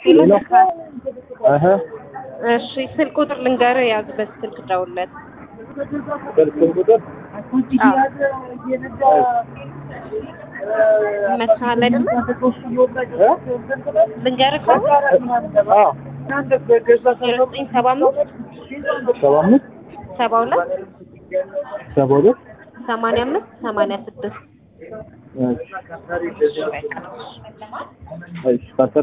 ሄሎ አሀ እሺ ስልክ ቁጥር ልንገርህ ያዝ በዚህ ስልክ ደውልለት ስልክ ቁጥር ይመችሃል አይደለ እ? ልንገርህ ከሆነ አዎ ዜሮ ዘጠኝ ሰባ አምስት ሰባ አምስት ሰባ ሁለት ሰባ ሁለት ሰማንያ አምስት ሰማንያ ስድስት እሺ እሺ